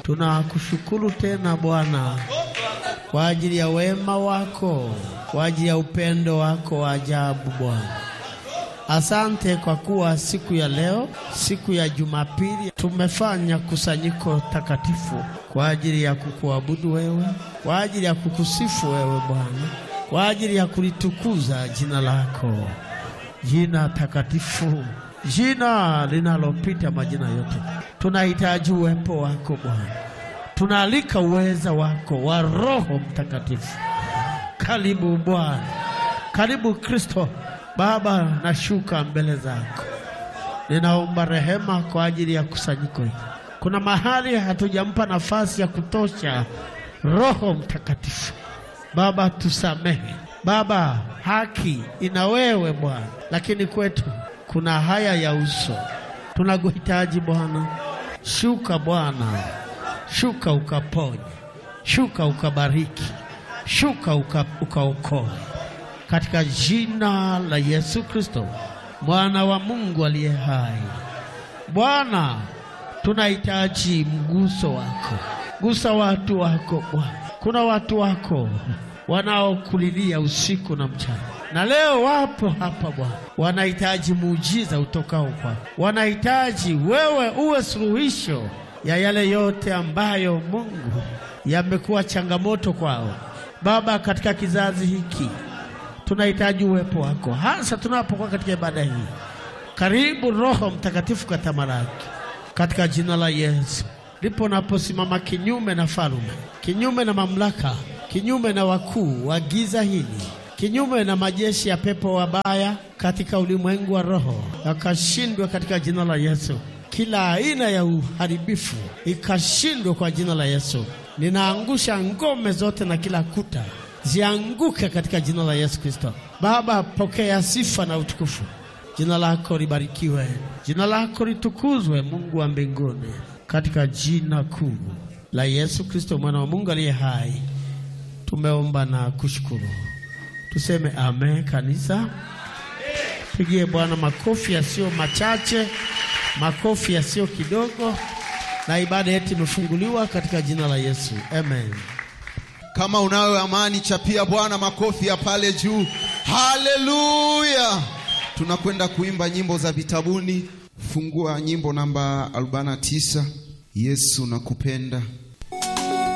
Tunakushukuru tena Bwana kwa ajili ya wema wako, kwa ajili ya upendo wako wa ajabu Bwana. Asante kwa kuwa siku ya leo, siku ya Jumapili, tumefanya kusanyiko takatifu kwa ajili ya kukuabudu wewe, kwa ajili ya kukusifu wewe Bwana, kwa ajili ya kulitukuza jina lako, jina takatifu, jina linalopita majina yote. Tunahitaji uwepo wako Bwana, tunaalika uweza wako wa Roho Mtakatifu. Karibu Bwana, karibu Kristo. Baba, nashuka mbele zako, ninaomba rehema kwa ajili ya kusanyiko hili. Kuna mahali hatujampa nafasi ya kutosha Roho Mtakatifu. Baba, tusamehe Baba, haki ina wewe Bwana, lakini kwetu kuna haya ya uso. Tunakuhitaji Bwana, shuka Bwana, shuka ukaponye, shuka ukabariki, shuka uka, ukaokoe katika jina la Yesu Kristo mwana wa Mungu aliye hai. Bwana, tunahitaji mguso wako, gusa watu wako Bwana. Kuna watu wako wanaokulilia usiku na mchana, na leo wapo hapa Bwana, wanahitaji muujiza utokao kwako, wanahitaji wewe uwe suluhisho ya yale yote ambayo Mungu yamekuwa changamoto kwao Baba, katika kizazi hiki tunahitaji uwepo wako, hasa tunapokuwa katika ibada hii. Karibu Roho Mtakatifu katamalaki katika jina la Yesu. Ndipo naposimama kinyume na falume, kinyume na mamlaka, kinyume na wakuu wa giza hili, kinyume na majeshi ya pepo wabaya katika ulimwengu wa roho, yakashindwe katika jina la Yesu. Kila aina ya uharibifu ikashindwe kwa jina la Yesu. Ninaangusha ngome zote na kila kuta zianguke katika jina la Yesu Kristo. Baba, pokea sifa na utukufu. Jina lako libarikiwe, jina lako litukuzwe, Mungu wa mbinguni, katika jina kuu la Yesu Kristo mwana wa Mungu aliye hai, tumeomba na kushukuru. Tuseme amen. Kanisa, pigie Bwana makofi yasiyo machache, makofi yasiyo kidogo, na ibada yetu imefunguliwa katika jina la Yesu, amen. Kama unayo amani, chapia Bwana makofi ya pale juu. Haleluya! Tunakwenda kuimba nyimbo za vitabuni. Fungua nyimbo namba 49, Yesu nakupenda.